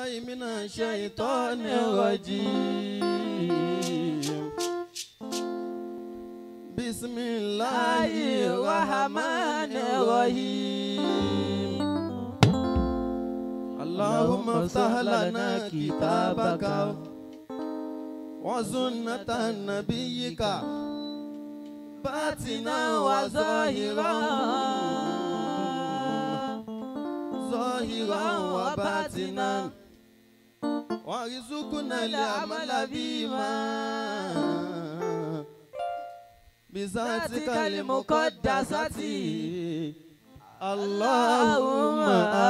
بالله من الشيطان الرجيم بسم الله الرحمن الرحيم اللهم افتح لنا كتابك وسنة نبيك باتنا وظاهرا ظاهرا وباطنا وارزقنا العمل بما بذاتك المقدسة اللهم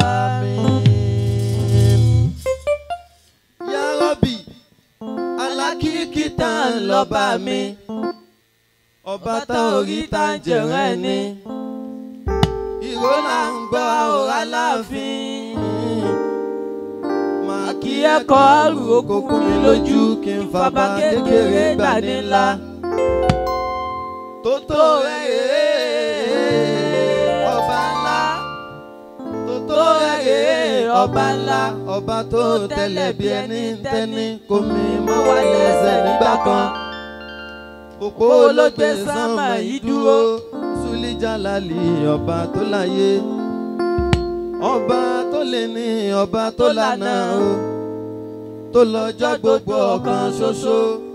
آمين يا ربي alákìkí tá ń lọ́ba mi ọba tá orí tá ń jẹ̀rẹ́ ni ìró là ń gbọ́ ọ̀rá láàfin màá kí ẹ̀kọ́ àrùn okòkun mi lójú kí n fàbá kékeré gbà ní ńlá tó tó rẹ̀ rèé ọba ńlá tó tó rẹ̀ rèé ọba ńlá ọba tó tẹ̀lẹ̀ bí ẹni ń tẹ́ni kò mí mọ́ wá lẹ́sẹ̀ nígbà kan òpó olóògbé sánmà yìí dúró sulijalali ọba tó láyé ọba tó lè ní ọba tó lànà o tó lọ́jọ́ gbogbo ọ̀kan ṣoṣo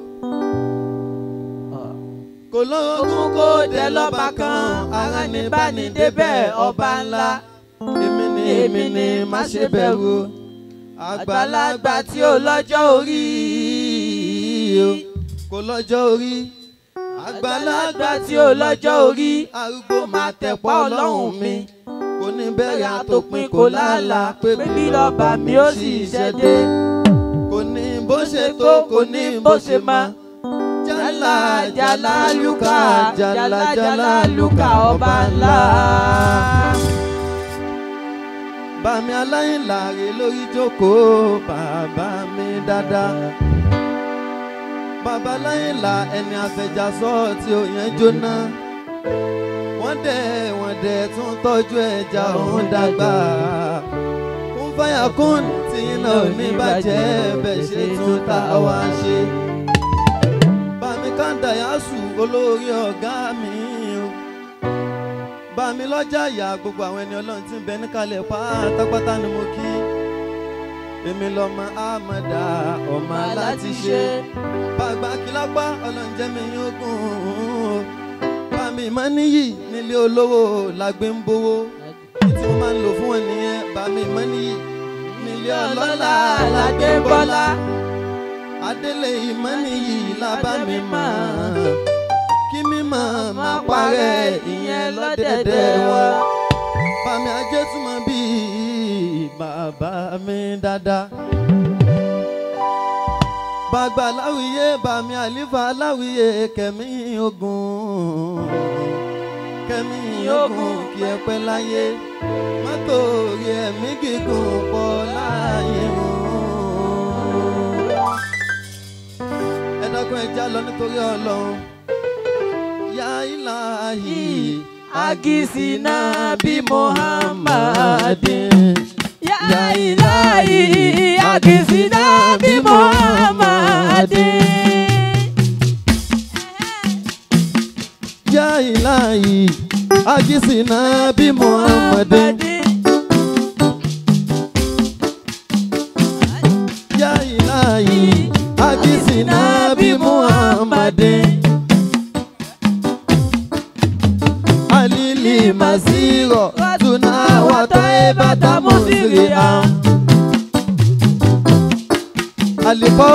kò lóògùn kó dé lọ́ba kan ara ní bá ní débẹ̀ ọba ńlá èmi ni èmi ni má ṣe bẹ̀rù àgbàlagbà tí ó lọ́jọ́ orí o kò lọ́jọ́ orí àgbàlagbà tí ó lọ́jọ́ orí arúgbó máa tẹ̀pọ̀ ọlọ́run mi kò ní bẹ̀rẹ̀ àtòpin kò láàlà pé bí lọ́ba mi ó sì ṣẹ́dé kò ní bó ṣe tó kò ní bó ṣe máa jala jala luka jala jala luka ọba ńlá. bàmí aláìláre lórí jókòó bàbá mi dáadáa. bàbá aláìlá ẹni àfẹjàsọ tí ò yẹn jóná. wọ́n dẹ̀ wọ́n dẹ̀ tún tọ́jú ẹja òun dàgbà. kún fáyà kún tí iná ò ní bàjẹ́ bẹ́ẹ̀ ṣe tún ta wá ṣe bàmí kàńdà yásù olórí ọ̀gá mi o bàmí lọ́jà ìyá gbogbo àwọn ẹni ọlọ́run tí ń bẹ níkàlẹ̀ pátápátá ni mo kí èmi lọ́mọ àmọ̀dá ọmọ aláti ṣe bàgbà kìlápá ọlọ́run jẹ́ mi yín ogun bàmí mọ́ níyì nílé olówó làgbé ń bówó ní tí mo máa ń lò fún wọn nìyẹn bàmí mọ́ níyì nílé ọlọ́lá làgbé ń bọ́lá adélé ìmọ̀ni yìí lábá mi mọ̀ kí mímọ̀ máa parẹ́ ìyẹn lọ́dẹ̀dẹ̀ wọn. bàmí ajé túmọ̀ bíi bàbá mi dáadáa. bàgbà láwìyé bàmí àlífà láwìyé kẹ̀mí ogun kẹ̀mí ogun kí ẹ pẹ́ láyé mọ́tò rí ẹ̀mí gígùn pọ̀ láàyè wọn ẹ dákun ẹ já lọ nítorí Ọlọ́run yá ilahi agisina bí muhammadin Ya ilahi agisina bi Muhammadin. yá ilahi agisina bí muhammadin yá ilahi agisina bí muhammadin. alili masiro tuna wataebata musiria alipo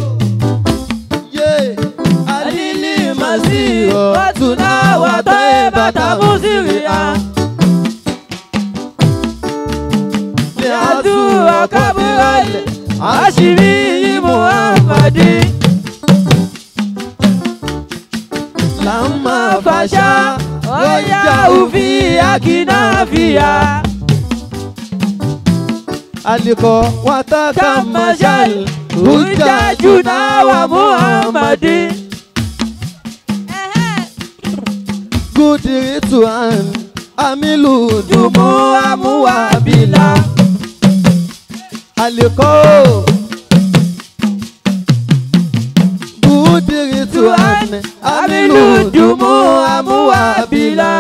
ye alili masiro tuna wataebata musiria liatu akaburale ashiri muhammadi lama fasha oya ufi akinafia aliko wataka mashal hujajuna wa muhammadi good ritual amilu dumu amuwa bila àlèkò bùdìrì tù àmì àmìlù jùmú àmúwàbílà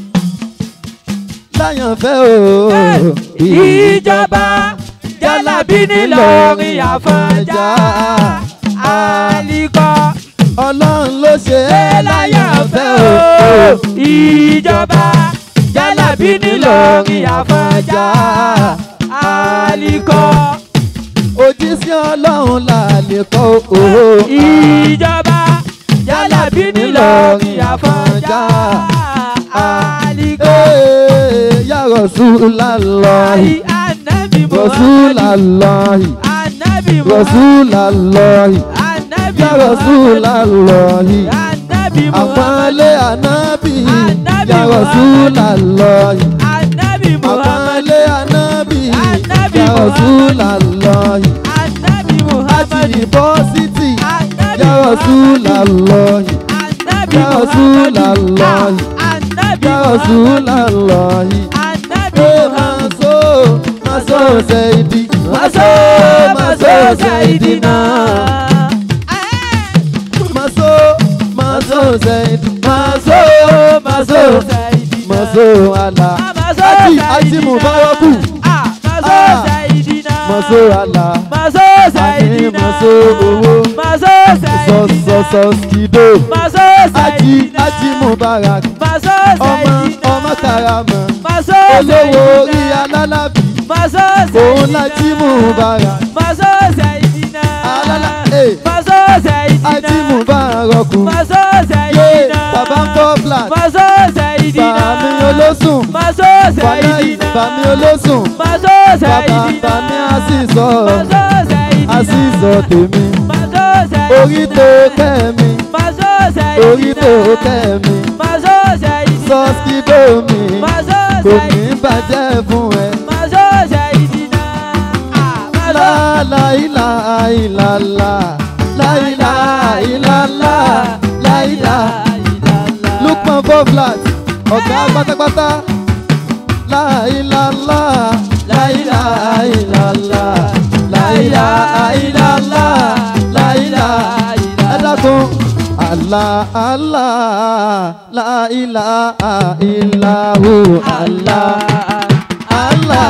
láyànfẹ́ o ìjọba jálàbí nílọrin àfọ̀njá àlìkọ́ ọlọ́run ló ṣe é láyànfẹ́ o ìjọba jálàbí nílọrin àfọ̀njá àlìkọ́ òjíṣẹ́ ọlọ́run là lè kọ́ o. ìjọba jálàbí nílọrin àfọ̀njá àlìkọ́. Ee, Ya Rasulallahi, Ànábì Muhammad Rasulallahi, Ànábì Muhammad Rasulallahi, Ànábì Ya Muhammad Rasulallahi, Ànábì Muhammad àpọ́nlé ànábì, Ànábì Ya Muhammad. Rasulallahi, Ànábì Muhammad àpọ́nlé ànábì, Ànábì Ya Muhammad. Rasulallahi, Ànábì àti Muhammad yunifásitì, Ànábì Ya Muhammad Rasulallahi, Ànábì Ya Muhammad Rasulallahi, Ànábì Ya Muhammad Rasulallahi. Ànábì Eh, Muhammad Maso, Maso Saidi, Maso Maso Saidina Maso, Maso Saidi, Maso, Maso, Saidina Maso Allah, Maso Aji, Saidina Aji Mubaraku, Ah, Maso Ah. Saidina Maso Allah, Maso Ani Saidina Maso Owó, Maso Sọ Saidina Sọ Sọ Skido, Maso Aji, Saidina Aji Mubarak, Maso ọmọ, Saidina ọmọ Karama, Maso olówó orí Saidina alálàbí, Maso òun Saidina lájí Mubarak, Maso Saidina Alala, eh. Maso Saidina Aji Mubaraku, Maso yé, Saidina bàbá ń fọ́ flat. Maso Saidina Bàmí olóṣùn, Maso wàlá Saidina bàmí olóṣùn, Maso bàbá Saidina bàmí àṣìṣọ, Maso Saidina àṣìṣọ tèmi, Maso Saidina orí tó kẹ́ mi, Maso Saidina orí tó kẹ́ mi, Maso Saidina sọ́skídó mi, Maso kò ní Saidina bàjẹ́ fún ẹ. Maso Saidina Ah, Maso Láìlá ìlàlá, láìlá ìlàlá, láìlá. Lukman four flat, ọ̀gá pátápátá. Láìláńlá, láìláìláńlá, láìláìláńlá, láìlá. Ẹ dákun. Àlá àlá, láìlá ìlàhù àlá. Àlá,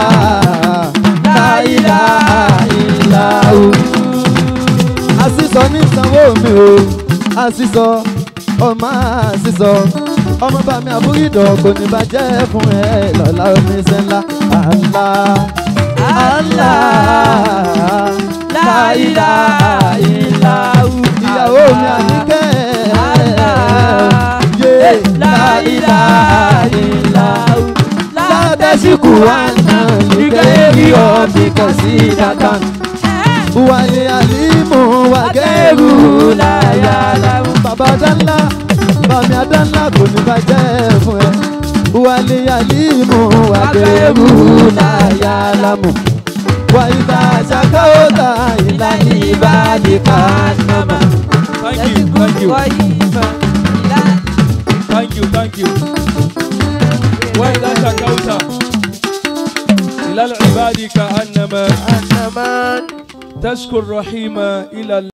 láìlá ìlàhù. Àṣìṣọ ní sanwó mi o, àṣìṣọ ọmọ àṣìṣọ ọmọ bá mi àbúrídọ̀ kò ní bàjẹ́ fún ẹ lọ́la omi ṣe ńlá àlá àlá láìlá ìlàhù ìyàwó mi àníkẹ́ yé láìlá ìlàhù ládẹ́síkù àná nígbà èrí ọ̀bì kan sí dàgbà wàlẹ̀ àlímù wàgẹ́rù láyà láwù. bàbá dánlá bàmí adánlá kò ní bàjẹ́ fún ẹ. wàlẹ̀ àlímù wàgẹ́rù láyà lámù. wà ìdá àṣàkáwọ́tà ìlànà ìbàdí kàánàmà. Thank you, thank you, thank you, thank you. وإذا شكوت إلى العباد كأنما تشكو الرحيم إلى